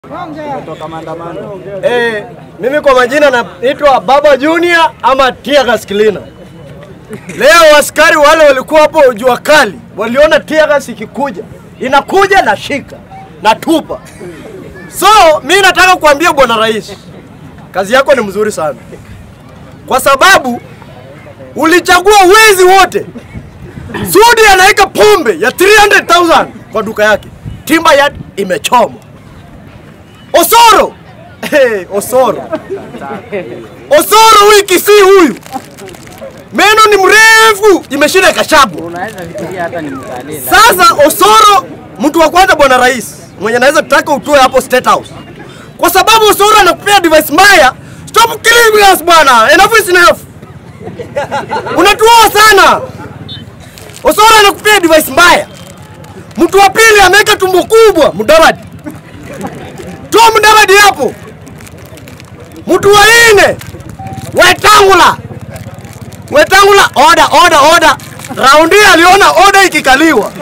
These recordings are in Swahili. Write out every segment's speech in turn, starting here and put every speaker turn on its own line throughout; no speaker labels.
Eh, mimi kwa majina naitwa Baba Junior ama Teargas Cleaner. Leo askari wale walikuwa hapo jua kali, waliona teargas ikikuja, inakuja na shika na tupa. So mi nataka kuambia bwana rais, kazi yako ni mzuri sana, kwa sababu ulichagua wezi wote. Sudi anaweka pombe ya 300,000 kwa duka yake, Timber Yard imechomwa. Osoro hey, Osoro Osoro wiki si huyu, meno ni mrefu, imeshinda kashabu.
Unaweza fikiria hata ni mtalii.
Sasa Osoro, mtu wa kwanza bwana rais mwenye naweza tutaka utoe hapo State House, kwa sababu Osoro anakupea device mbaya. Stop killing us bwana, enough is enough. Unatuoa sana. Osoro anakupea device mbaya. Mtu wa pili ameweka tumbo kubwa, Mudavadi. Toa Mudavadi hapo. Mtu wa nne, Wetangula. Wetangula, order, order, order. Raundi hii aliona order ikikaliwa.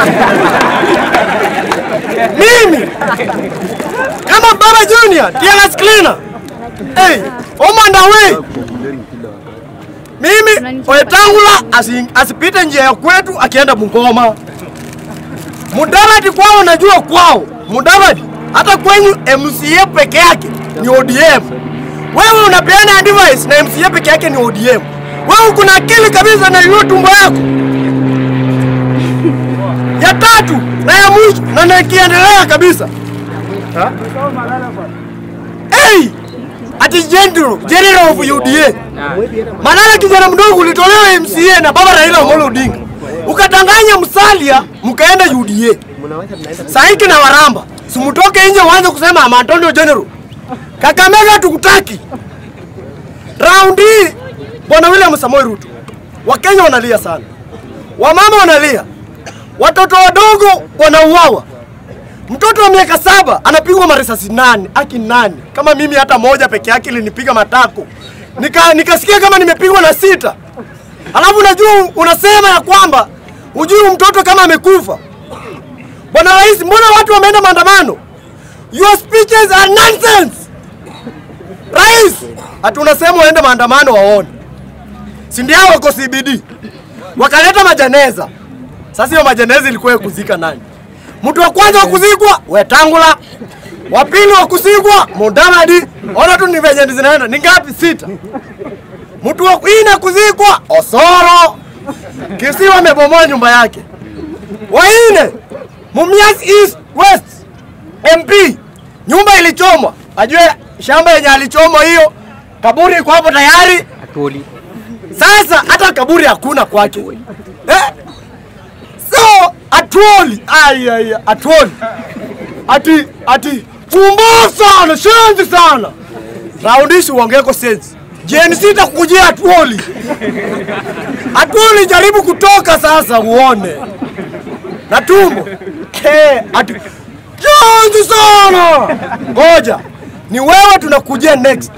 Mimi kama Baba Junior, Teargas Cleaner. Hey, Omanda we. Mimi Wetangula asi, asipite njia ya kwetu akienda Bungoma. Mudavadi kwao najua kwao. Mudavadi hata kwenyu MCA peke yake ni ODM. Wewe unapeana advice na MCA peke yake ni ODM. Wewe kuna akili kabisa na hiyo tumbo yako. Ya tatu na ya mwisho na nikiendelea kabisa. Ha? Hey! Ati general, general of UDA. Malala kijana mdogo ulitolewa MCA na baba Raila Amolo Odinga. Ukatanganya Musalia mkaenda UDA. Saiki na Waramba. Simutoke nje uanze kusema I'm Antonio General. Kakamega tukutaki. Raundi hii Bwana William Samoei Ruto. Wakenya wanalia sana. Wamama wanalia. Watoto wadogo wanauawa. Mtoto wa miaka saba anapigwa marisasi nane, aki nane. Kama mimi hata moja peke yake ilinipiga matako. Nika, nikasikia kama nimepigwa na sita. Alafu unajua unasema ya kwamba ujui mtoto kama amekufa. Bwana Rais, mbona watu wameenda maandamano? Your speeches are nonsense. Rais, ati unasema waende maandamano waone. Si ndio hao wako CBD. Wakaleta majaneza. Sasa hiyo majeneza ilikuwa ya kuzika nani? Mtu wa kwanza wa kuzikwa Wetangula, wa pili wa kuzikwa Mudavadi. Ona tu ni venye zinaenda, ni ngapi? Sita. Mtu wa nne kuzikwa Osoro, Kisiwa amebomoa nyumba yake. Wa nne Mumias East West MP, nyumba ilichomwa. Ajue shamba yenye alichomwa hiyo, kaburi iko hapo tayari.
Atuli.
Sasa hata kaburi hakuna kwake eh? So atuoli ai ai atuoli ati ati pumbavu sana shenzi sana raundishi uongeko sensi jeni sita kukujia atuoli atuoli jaribu kutoka sasa uone na tumbo Eh, ati shenzi sana ngoja ni wewe tunakujia next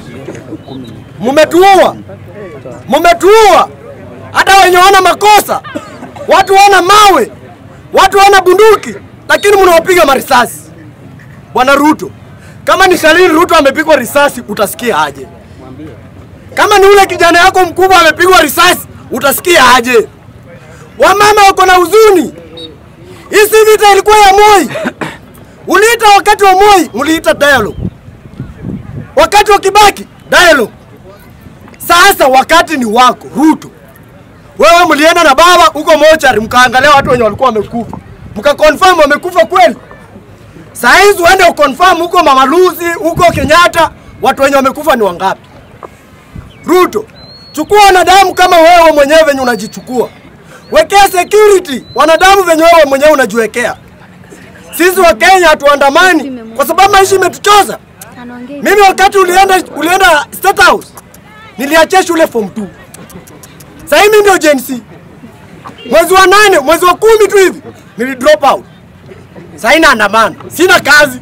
mumetuua mumetuua hata wenye wana makosa watu wana mawe watu wana bunduki lakini mnawapiga marisasi bwana ruto kama ni shalini ruto amepigwa risasi utasikia aje kama ni ule kijana yako mkubwa amepigwa risasi utasikia aje wamama wako na huzuni hii si vita ilikuwa ya moi uliita wakati wa moi mliita dialogue wakati wa kibaki dialogue sasa wakati ni wako Ruto. Wewe mlienda na baba huko mochari, mkaangalia watu wenye walikuwa wamekufa, mkakonfirm wamekufa kweli. Saa hizi uende ukonfirm huko Mama Lucy, huko Kenyatta, watu wenye wamekufa ni wangapi? Ruto, chukua wanadamu kama wewe mwenyewe venye unajichukua, wekea security wanadamu venye wewe mwenyewe unajiwekea. Sisi wa Kenya hatuandamani kwa sababu maisha imetuchoza. Mimi wakati ulienda ulienda State House niliachia shule form 2. Sasa mimi ndio Gen Z. Mwezi wa nane, mwezi wa kumi tu hivi nili drop out. Sasa ina andamana, sina kazi.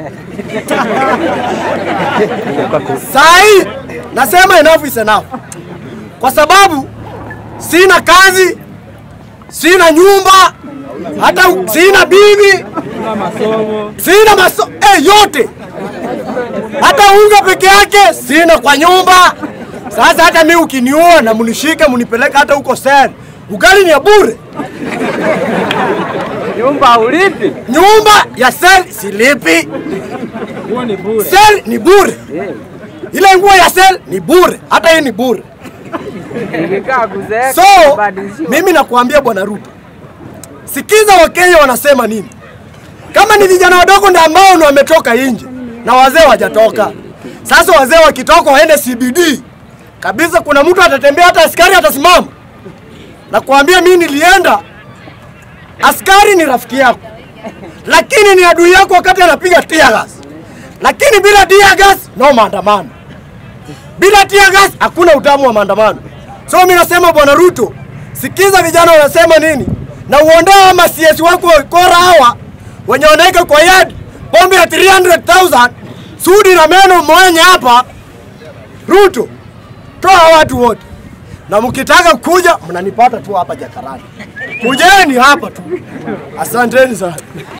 Sasa hii nasema enough is enough, kwa sababu sina kazi, sina nyumba, hata sina bibi, sina masomo eh, yote unga peke yake sina kwa nyumba. Sasa hata mi ukiniua na munishike munipeleke hata huko sel, ugali ni ya bure.
Nyumba ulipi?
Nyumba ya sel silipi,
Huo ni bure.
sel ni bure,
Eh,
ile nguo ya sel ni bure, hata hii ni bure.
Nikikaa kuzeeka
So
kubadilishiwa.
mimi nakuambia bwana Ruto, sikiza Wakenya wanasema nini. Kama ni vijana wadogo ndio ambao ni wametoka nje na wazee wajatoka. Sasa wazee wakitoka waende CBD kabisa, kuna mtu atatembea, hata askari atasimama. Nakuambia mimi nilienda, askari ni rafiki yako, lakini ni adui yako wakati anapiga tear gas. Lakini bila tear gas no maandamano bila tear gas hakuna utamu wa maandamano. So mimi nasema bwana Ruto, sikiza vijana wanasema nini, na uondoe ama CS wako kora hawa wenye wanaweka kwa yard pombe ya 300,000 sudi na meno mwenye hapa. Ruto, toa watu wote, na mkitaka kuja mnanipata tu hapa Jakarani, kujeni hapa tu. Asanteni sana.